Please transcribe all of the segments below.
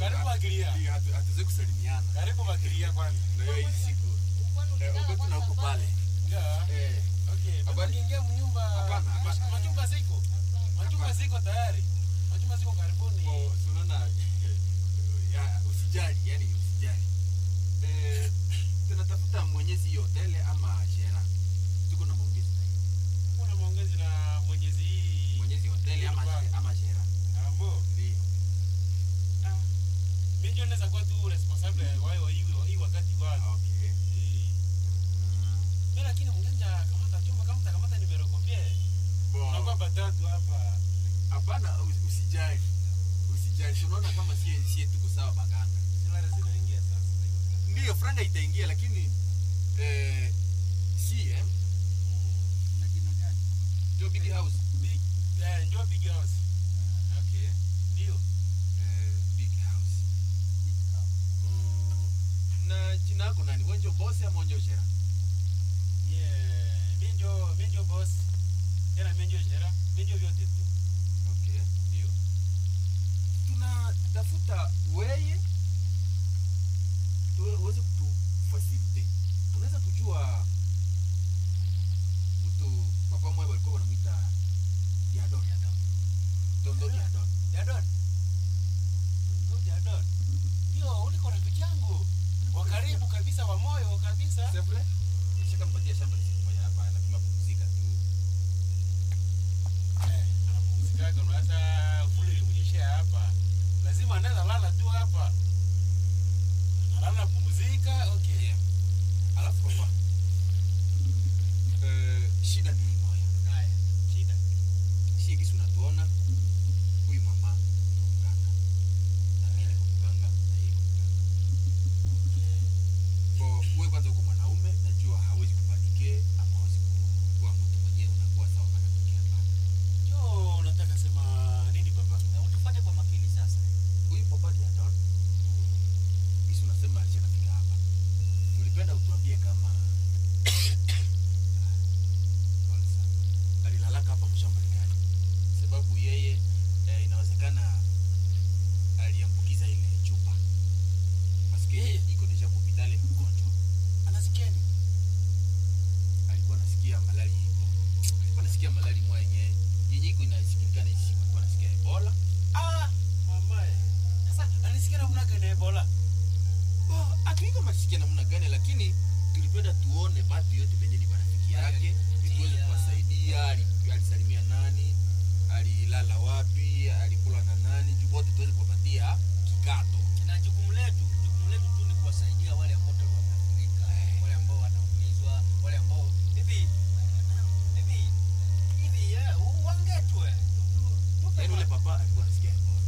Karibu Bakiria. Ndio, hatu- hatuwezi kusalimiana Karibu Bakiria kwanza. na hiyo hii siku Eh, uko na huko pale Ndio. Eh, Okay, bado Habari? niingia mnyumba. Hapana, hapana. Machumba ziko. Machumba Hapana. ziko tayari. Machumba ziko karibuni. oh, si unaona ya, usijali yani usijali Eh, tunatafuta mwenyezi hiyo hoteli ama shera tuko na maongezi na yeye. Kuna maongezi na Mwenyezi hii. mwenyezi hoteli ama, Hapana. ama shera Ambo. ndio Ah. Mimi ndio naweza kuwa tu responsible wa hiyo hii- hii wakati kwanza. okay Eh. Mm, Mimi lakini mganja kamata chumba kama takamata nimerokopia. bon. Tunakuwa batatu hapa. hapana us- usijali usijali Si unaona kama sie sie tuko sawa baganda Silare zinaingia sasa. ndiyo franga itaingia lakini eh, si eh? Na jina gani? jo big house Big, eh, njoo big house. okay Ndio. eh, big house mm, na jina yako nani wenjo bosi ama wenjo shera Yeah, mimi ndio mimi ndio boss. Tena mimi ndio jera, mimi ndio vyote tu. okay Ndio. tunatafuta weye tuwe- uweze kutufasilite unaweza kujua mtu papa mwe walikuwa wanamwita diadon tondo diadon Jadon. Ndio Jadon. Ndio, uliko rafiki yangu. Wa karibu kabisa wa moyo kabisa. C'est vrai? Nishaka mpatia shamba siku moja hapa anapima kupumzika tu. Eh, anapumzika kwa sasa vuli limunyeshea hapa. Lazima anaweza lala tu hapa. Analala pumzika, okay. Yeah. Alafu papa. Eh, shida ni hii moja. Haya, shida. Si kisi unatuona huyu mama ni mganga. Na mimi niko mganga na yeye ni mganga. Kwa wewe kwanza uko mwanaume najua hawezi kupanike ama hawezi ku- kuwa mtu mwenyewe unakuwa sawa kana tokea hapa. Njoo, unataka sema nini baba? Na utufate kwa makini sasa. Huyu papa Diadon Hisi unasema alishakafika hapa. Tulipenda utuambie kama Pole sana. alilalaka hapa mshamba gani? Sababu yeye eh, inawezekana aliambukiza ile chupa. Paske yeye iko deja kwa hospitali ni mgonjwa. Anasikia nini? Alikuwa anasikia malali ipo. Alikuwa anasikia malali mwa yenyewe. Yenye iko inasikilikana hizi siku alikuwa anasikia Ebola. Ah, mamae. Sasa anasikia namna gani Ebola? Bo, hatuiko masikia namna gani lakini tulipenda tuone batu yote penye ni marafiki yake ili tuweze kuwasaidia ali- alisalimia nani alilala wapi alikula na nani juu wote tuweze kuwapatia kikato Na jukumu letu, jukumu letu tu ni kuwasaidia wale ambao tayari wameathirika, wale ambao wanaumizwa, wale ambao hivi hivi hivi eh, wangetwe. Tupe yaani ule papa alikuwa anasikia Ebola.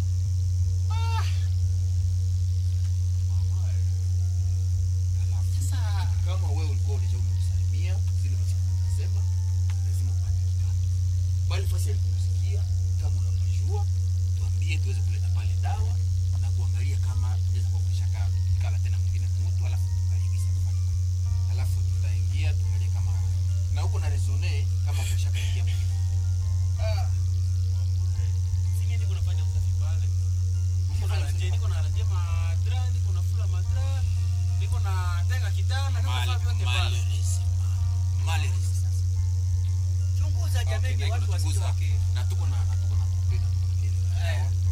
Mamae. Alafu Sasa kama wewe ulikuwa ulisha umemsalimia zile masiku unasema lazima upate kikato bali fasi alipomsikia kama unapajua tuambie tuweze kuleta pale dawa na kuangalia kama unaweza kuwa kushaka kala tena mwingine mtu alafu tuangalie kisa kufanya alafu tutaingia tuangalie kama na huko na resone kama kushaka ingia mwingine ah, mamae. Singe niko nafanya usafi pale. Niko na ranje, niko na ranje madra, niko na fula madra, niko na tenga kitanda, niko na vyote pale. chunguza jamii, Okay, na watu tunachunguza. wasije waki na tuko na na tuko na kope na tuko na kile Eh,